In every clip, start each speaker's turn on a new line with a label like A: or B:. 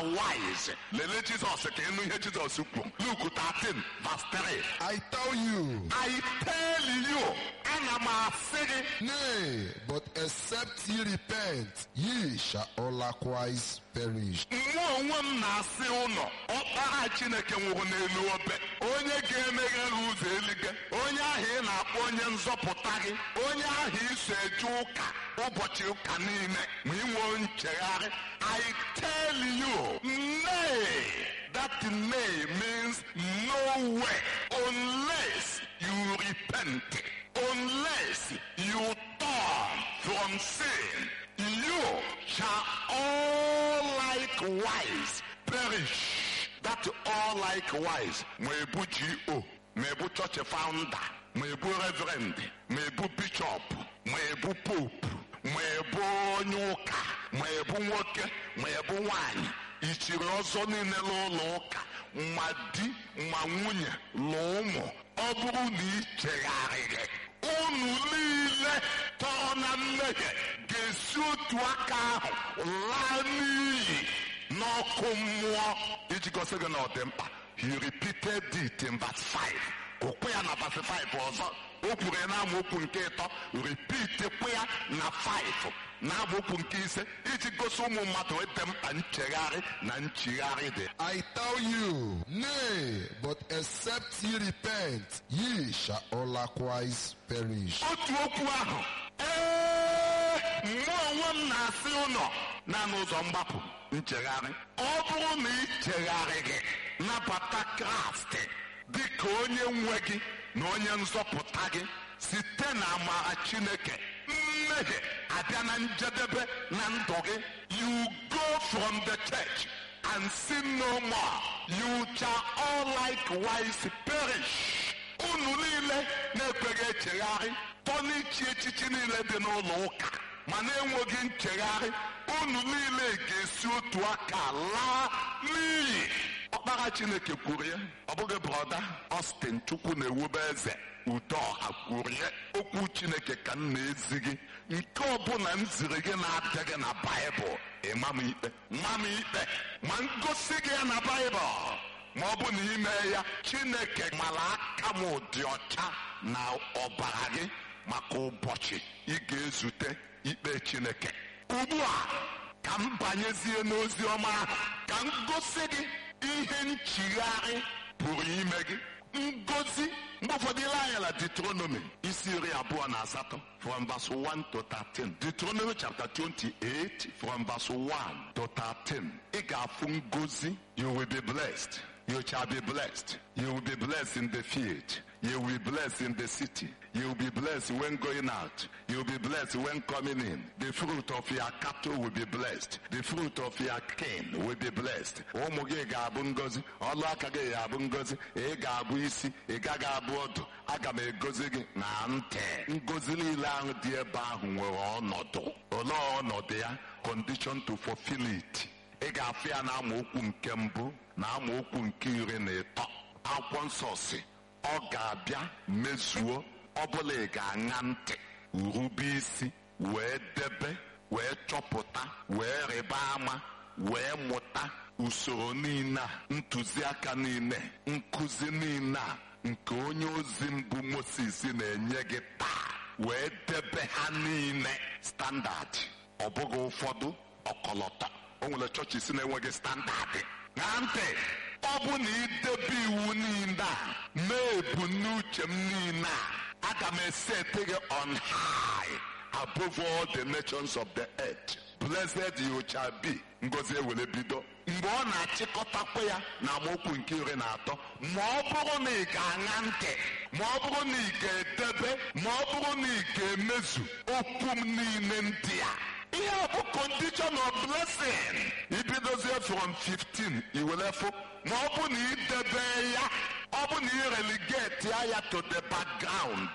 A: wise lelee jizọs ka ịnụ ihe jizọs kwuru luke 13 verse 3
B: I tell you,
A: I tell you ana m asị gị
B: nay, but except ye repent, ye shall all likewise perish.
A: nwa onwe m na-asị ụlọ ọkpara chineke nwụrụ n'elu obe onye ga-emeghe gị ụzọ eluigwe onye ahụ ị na-akpọ onye nzọpụta gị onye ahụ iso eje ụka ụbọchị ụka niile ma ị nwee nchegharị I tell you nay that nay means no way unless you repent unless you turn from sin you shall all likewise perish. That all likewise. Ma ebu GO, ma ebu church founder, ma ebu reverend, ma ebu bishop, ma ebu pope, ma ebu onye ụka, ma ebu nwoke, ma ebu nwanyị. Ichiri ọzọ niile n'ụlọ ụka, ma di, ma nwunye, na ụmụ. Ọ bụrụ na ị chegharịrị unu niile tọrọ na mmehie ga-esi otu aka ahụ laa n'iyi n'ọkụ mmụọ iji gosi gị na ọ dị mkpa he repeated it in verse 5 okwe ya na verse 5 ọzọ o kwuru ya na amaokwu nke ịtọ repeatekwe ya na 5 na amaokwu nke ise iji gosi ụmụ mmadụ dị mkpa nchegharị na nchigharị dị
B: I tell you, nay, but except ye repent, ye shall all likewise perish.
A: otu okwu ahụ ee mgbe onwe m na-asị ụlọ na n'ụzọ mgbapụ nchegharị ọ bụrụ na ị chegharịghị nabata kraịst dị ka onye nwe gị na onye nzọpụta gị site na amara chineke mmehie abịa na njedebe na ndụ gị you go from the church and sin no more you shall all likewise perish unu niile na-ekweghị echegharị tọ n'ichi echichi niile dị n'ụlọ ụka ma na-enweghị nchegharị unu niile ga-esi otu aka laa n'iyi ọkpara chineke kwuru ya ọ bụghị brọda Austin chukwu na-ewube eze udoha kwuru ya okwu chineke ka m na-ezi gị nke ọbụla m ziri gị na-adịghị na baịbụl ịma m ikpe nwa m ikpe ma ngosi gị ya na baịbụl ma ọ bụ na ime ya chineke mara aka m dị ọcha na ọbara gị maka ụbọchị ị ga-ezute ikpe chineke ugbu a ka m banyezie n'ozi ọma ahụ ka m gosi gị ihe nchigharị pụrụ ime gị ngozi mgbe ụfọdụ ile anya na Deuteronomy isi iri abụọ na asatọ from verse 1 to 13 Deuteronomy chapter 28 from verse 1 to 13 ị ga-afụ ngozi you will be blessed you shall be blessed you will be blessed in the field you will be blessed in the city you will be blessed when going out you will be blessed when coming in the fruit of your cattle will be blessed the fruit of your kin will be blessed ụmụ gị ga-abụ ngozi ọlụ aka gị ga-abụ ngozi ị ga-abụ isi ị gaghị abụ ọdụ aga m egozi gị na ntị ngozi niile ahụ dị ebe ahụ nwere ọnọdụ olee ọnọdụ ya condition to fulfill it ị ga-afụ ya na amaokwu nke mbụ na amaokwu nke iri na ịtọ akwụkwọ nsọ si ọ ga-abịa mezuo ọbụla ị ga-aṅa ntị rube isi wee debe wee chọpụta wee rịba ama wee mụta usoro niile a ntụziaka niile nkụzi niile a nke onye ozi mbụ Moses na-enye gị taa wee debe ha niile standard ọ bụghị ụfọdụ ọkọlọtọ o nwere chọọchị si na-enweghị standardị na ntị ọ bụ na idebe iwu niile a mee ebumnuche m niile a aga m esete gị on high above all the nations of the earth blessed you shall be ngozi ewere bido mgbe ọ na-achịkọtakwa ya na amaokwu nke iri na atọ ma ọ bụrụ na ị ga-aṅa ntị ma ọ bụrụ na ị ga-edebe ma ọ bụrụ na ị ga-emezu okwu m niile ndị a ihe bụ condition of blessing ibidozie from 15 iwelefụ ma ọ bụ na idebe ya ọ bụ na ireligate ya to the background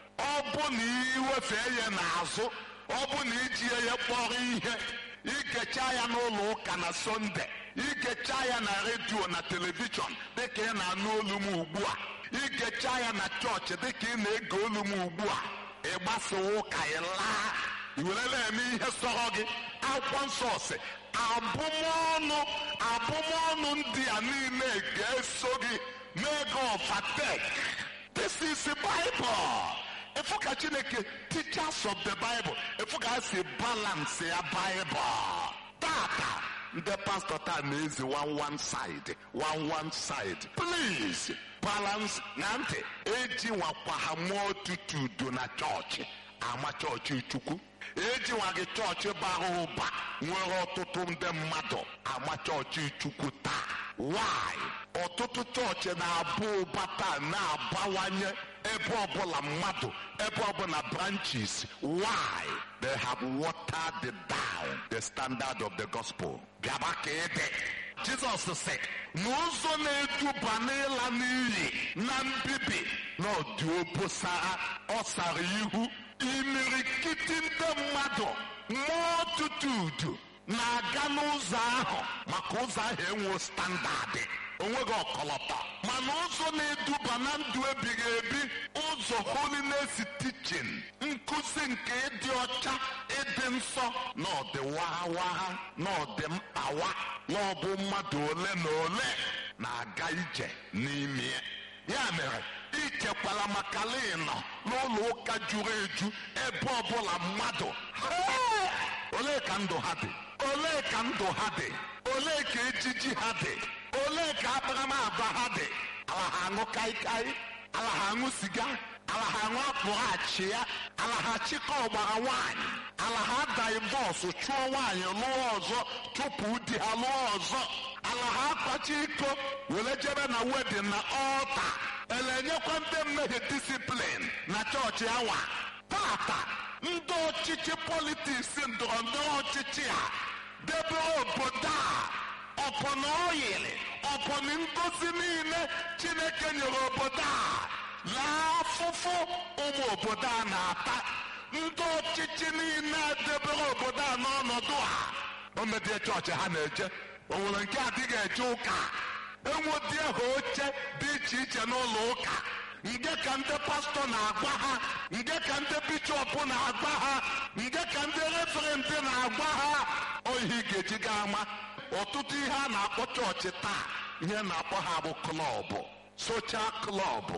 A: ọ bụ na iwefee ya n'azụ ọ bụ na iji ya kpọrọ ihe ikecha ya n'ụlọ ụka na sọnde ikecha ya na redio na telivishọn dịka ị na-anụ olu m ugbu a ikecha ya na chọọchị dịka ị na-ege olu m ugbu a ịgbasawa ụka ị laa iwerela eme ihe sọrọ gị akwụkwọ nsọ si abụmọnụ abụ abụmọnụ ndị a niile ga-eso gị mee gị overtake this is the bible efu ka chineke teachers of the bible efu ka ha si balance ya bible tata ndị pastọ taa na-ezi one one side one one side please balance na ntị eji nwakwa ha mụọ tutudo na chọọchị ama chọọchị chukwu eji nwa gị chọọchị bara ụba nwere ọtụtụ ndị mmadụ ama chọọchị chukwu taa why ọtụtụ chọọchị na-aba ụba taa na-abawanye ebe ọbụla mmadụ ebe ọbụla branches why they have watered down the standard of the gospel bịaba ka ịdị jizọs sị na ụzọ na-eduba n'ịla n'iyi na mbibi na ọdị obosara ọ sara ihu imirikiti ndị mmadụ multitude na-aga n'ụzọ ahụ maka ụzọ ahụ enwe standadị onweghị ọkọlọtọ mana ụzọ na-eduba na ndụ ebighị ebi ụzọ holiness teaching nkụzi nke ịdị ọcha ịdị nsọ na ọdị wagha na ọdị mkpawa na ọbụ mmadụ ole na ole na-aga ije n'ime ya ya mere ichekwala maka ịnọ n'ụlọ ụka juru eju ebe ọbụla mmadụ olee ka ndụ ha dị olee ka ndụ ha dị olee ka ejiji ha dị olee ka akparamagwa ha dị ala ha aṅụ kaikai ala ha aṅụ siga ala ha aṅụ apụghachi ya ala ha chịkọ ọgbara nwaanyị ala ha daivọsụ chụọ nwaanyị lụọ ọzọ chụpụ di ha lụọ ọzọ ala ha akpachi iko were jebe na wedin na ọlta ele-enyekwa ndị mmehie disiplin na chọọchị awa tata ndị ọchịchị politiks ndọrọ ndọrọ ọchịchị a debere obodo a ọpọna oyili ọpọna ngozi niile chineke nyere obodo a laa afụfụ ụmụ obodo a na-ata ndị ọchịchị niile debere obodo a n'ọnọdụ a o medie chọọchị ha na-eje o nwere nke adịghị eje ụka enwedị ha oche dị iche iche n'ụlọ ụka nke ka ndị pastọ na-agwa ha nke ka ndị bishọp na-agwa ha nke ka ndị referenti na-agwa ha ohi ga-eji ga ama ọtụtụ ihe a na-akpọ chọọchị taa ihe na-akpọ ha bụ klọbụ sochal klọbụ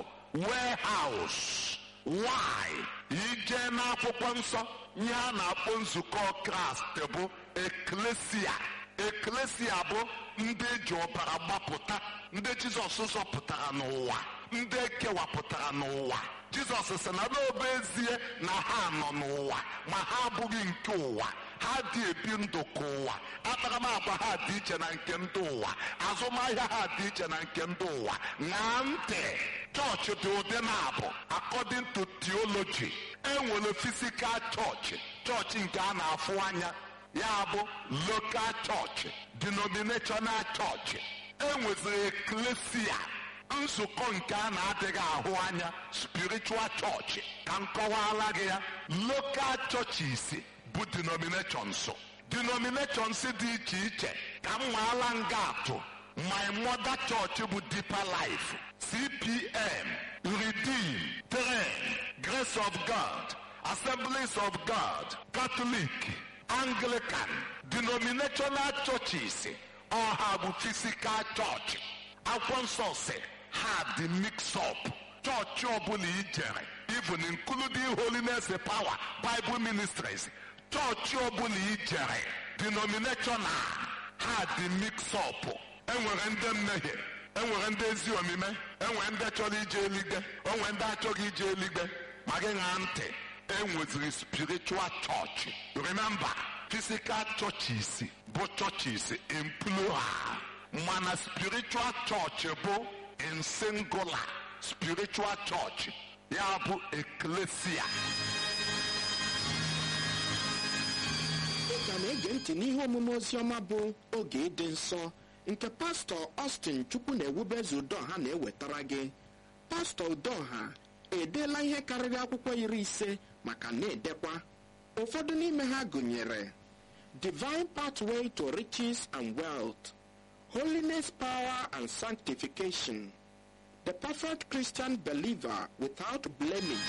A: warehouse why ije n'akwụkwọ nsọ ihe a na-akpọ nzukọ kraịst bụ eklesia eklesia bụ ndị eji ọbara gbapụta ndị jizọs zọpụtara n'ụwa ndị ekewapụtara n'ụwa jizọs sị na n'obe ezie na ha nọ n'ụwa ma ha abụghị nke ụwa ha dị ebi ndụ ka ụwa akparamagwa ha dị iche na nke ndị ụwa azụmahịa ha dị iche na nke ndị ụwa ṅaa ntị chọọchị dị ụdị na-abụ according to theology enwere physical chọọchị chọọchị nke a na-afụ anya ya bụ local chọọchị denominational chọọchị enweziri eklesia nzukọ nke a na-adịghị ahụ anya spiritual chọọchị ka m kọwaala gị ya local churches bụ denominations denominations dị iche iche ka m nwaala nga atụ my mother church bụ deeper life cpm redeem tren grace of god assemblies of god catholic anglican denominational churches ọha bụ physical church akwụkwọ nsọ si ha dị mix up chọọchị ọbụla ijere even including holiness power bible ministries chọọchị ọbụla ijere denominational ha dị mix up enwere ndị mmehie enwere ndị ezi omume enwere ndị chọrọ ije eligwe onwere ndị achọghị ije eligwe ma gị ṅaa ntị enweziri spiritual church remember physical churches bụ churches in plural mana spiritual church bụ in singular spiritual church ya bụ eklesia
C: ị ka na-ege ntị n'ihe omume oziọma bụ oge ịdị nsọ nke pastọ Austin chukwu na-ewubezu udoha na-ewetara gị pastọ udoha edeela ihe karịrị akwụkwọ iri ise maka na-edekwa ụfọdụ n'ime ha gụnyere divine pathway to riches and wealth holiness power and sanctification the perfect christian believer without blemish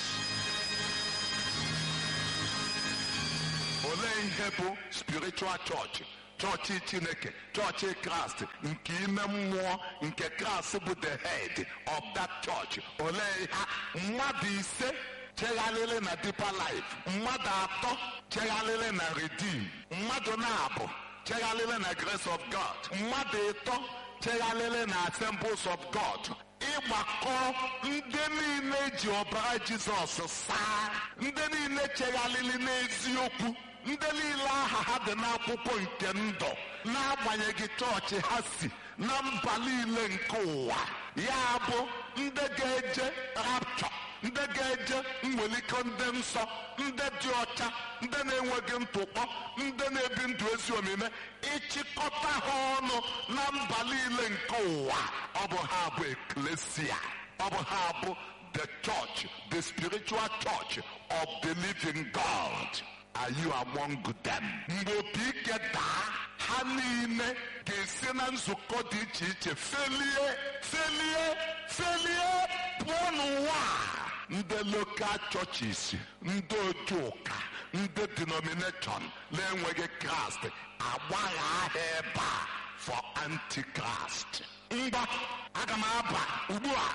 A: olee ihe bụ spiritual church chọọchị chineke chọọchị kraịst nke ime mmụọ nke kraịst bụ the head of that church olee ha mmadụ ise chegharịrị na deeper life mmadụ atọ chegharịrị na redeem mmadụ na-abụ chegharịrị na grace of god mmadụ ịtọ chegharịrị na assemblies of god ịgbakọ ndị niile ji ọbara jizọs saa ndị niile chegharịrị n'eziokwu ndị niile aha ha dị n'akwụkwọ nke ndụ n'agbanyeghị chọọchị ha si na mba niile nke ụwa ya bụ ndị ga-eje rapture ndị ga-eje mweliko ndị nsọ ndị dị ọcha ndị na-enweghị ntụkpọ ndị na-ebi ndụ ezi omume ịchịkọta ha ọnụ na mba niile nke ụwa ọ bụ ha bụ eklesia ọ bụ ha bụ the church the spiritual church of the living god are you among them mgbe opi ike daa ha niile ga-esi na nzukọ dị iche iche felie felie felie pụọ n'ụwa a. ndị lokal churches ndị otu ụka ndị denomination na-enweghị kraịst agbagha aha ebe a for antichrist ngwa aga m aba ugbu a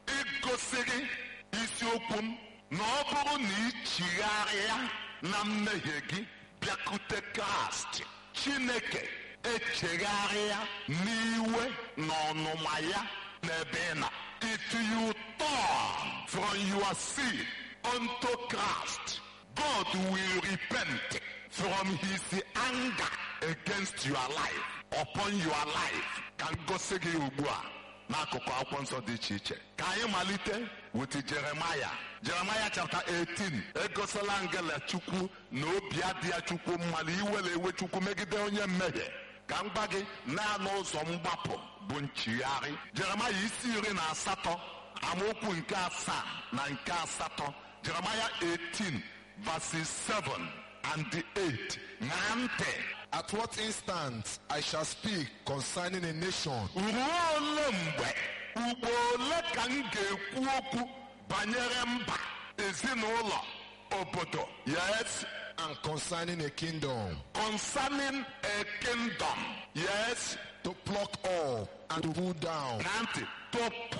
A: igosi gị isiokwu m na ọ bụrụ na ị chigharịa na mmehie gị bịakute kraịst chineke echegharịa n'iwe na ọnụma ya n'ebe ị nọ if you turn from your sin unto Christ God will repent from his anger against your life upon your life ka m gosi gị ugbu a n'akụkụ akwụkwọ nsọ dị iche iche ka anyị malite with Jeremaya Jeremaya chapter 18 egosila ngele chukwu na obi adị ya chukwu mma na iwere ewe chukwu megide onye mmehie ka m gba gị naanị ụzọ mgbapụ bụ nchigharị Jeremaya isi iri na asatọ amaokwu nke asaa na nke asatọ Jeremaya 18 verses 7 and 8 ṅaa ntị
B: At what instant I shall speak concerning a nation
A: ruo ole mgbe ugbo ole ka m ga-ekwu okwu banyere mba ezinụlọ obodo yes
B: and concerning a kingdom
A: concerning a kingdom yes
B: to pluck up and to pull down
A: na ntị to